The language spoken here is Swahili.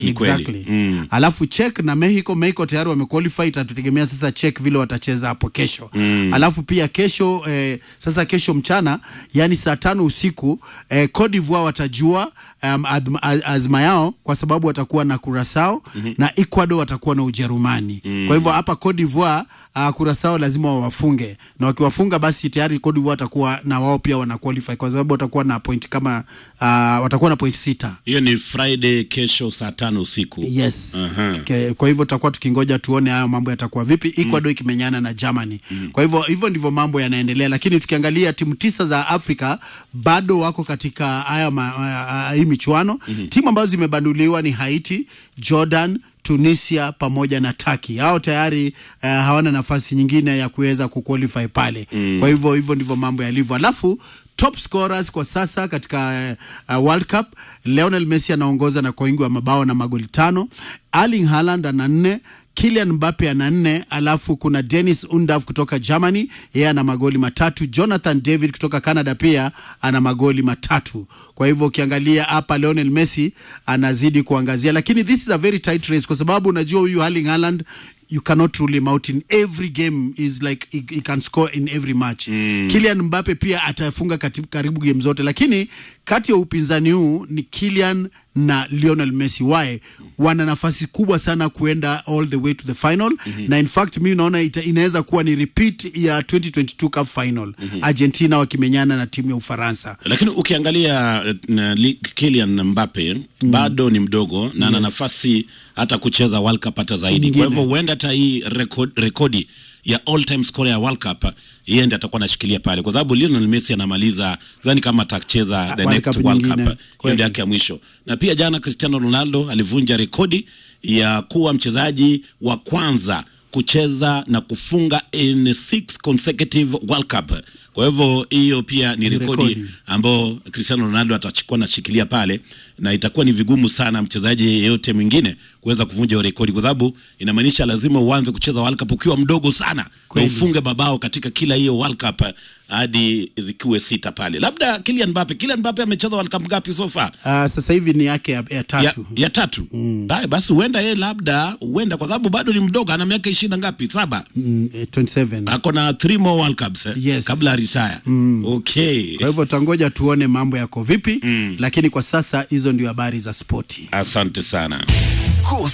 Ni kweli. exactly Mm. alafu Czech na Mexico Mexico tayari wamequalify itatutegemea sasa Czech vile watacheza hapo kesho mm. alafu pia kesho eh, sasa kesho mchana yani saa tano usiku eh, Cote d'Ivoire watajua um, adma- az- azma yao kwa sababu watakuwa na Curacao mm-hmm. na Ecuador watakuwa na Ujerumani mm. kwa hivyo hapa Cote d'Ivoire uh, Curacao lazima wawafunge na wakiwafunga basi tayari Cote d'Ivoire watakuwa na wao pia wana qualify kwa sababu watakuwa na point kama uh, watakuwa na point sita hiyo ni friday kesho saa tano usiku yes Aha. Ke- kwa hivyo tutakuwa tukingoja tuone hayo mambo yatakuwa vipi ecuador ikimenyana na germany kwa hivyo hivyo ndivyo mambo yanaendelea lakini tukiangalia timu tisa za afrika bado wako katika haya ma- ah, hii michuano timu ambazo zimebanduliwa ni haiti jordan tunisia pamoja na taki hao tayari uh, hawana nafasi nyingine ya kuweza kuqualify pale kwa hivyo hivyo ndivyo mambo yalivyo alafu top scorers kwa sasa katika uh, World Cup Lionel Messi anaongoza na kwa wingi wa mabao na magoli tano. Erling Haaland ana nne, Kylian Mbappe ana nne, alafu kuna Dennis Undav kutoka Germany, yeye ana magoli matatu. Jonathan David kutoka Canada pia ana magoli matatu. Kwa hivyo ukiangalia hapa Lionel Messi anazidi kuangazia, lakini this is a very tight race kwa sababu unajua huyu Erling Haaland you cannot rule him out in every game is like he, he can score in every match mm. Kylian Mbappe pia atafunga kati- karibu game zote lakini kati ya upinzani huu ni Kylian na Lionel Messi wae wana nafasi kubwa sana kuenda all the way to the final mm-hmm. na in fact mi naona ita- inaweza kuwa ni repeat ya 2022 cup final mm-hmm. Argentina wakimenyana na timu ya Ufaransa lakini ukiangalia eh, na li- Kylian Mbappe bado ni mdogo na ana nafasi hata kucheza World Cup hata zaidi. Nyingine. Kwa hivyo huenda hata hii rekod, rekodi ya all time scorer ya World Cup yeye ndiye atakuwa anashikilia pale, kwa sababu Lionel Messi anamaliza, sidhani kama atacheza the World next Cup World nyingine. Cup, hiyo Kweli. ndio yake ya mwisho. Na pia jana Cristiano Ronaldo alivunja rekodi ya kuwa mchezaji wa kwanza kucheza na kufunga in six consecutive World Cup. Kwa hivyo hiyo pia ni Ni rekodi rekodi. ambao Cristiano Ronaldo atachukua nashikilia pale, na itakuwa ni vigumu sana mchezaji yeyote mwingine kuweza kuvunja hiyo rekodi, kwa sababu inamaanisha lazima uanze kucheza World Cup ukiwa mdogo sana na Kweli. ufunge mabao katika kila hiyo World Cup hadi zikiwe sita pale. Labda Kylian Mbappe, Kylian Mbappe amecheza World Cup ngapi so far? uh, sasa hivi ni yake ya, ya ya, tatu ya tatu mm. basi huenda yeye labda huenda kwa sababu bado ni mdogo ana miaka ishirini na ngapi saba mm, eh, 27 ako na three more world cups eh? Yes. kabla retire mm. okay kwa hivyo tangoja tuone mambo yako vipi mm. lakini kwa sasa hizo ndio habari za spoti asante sana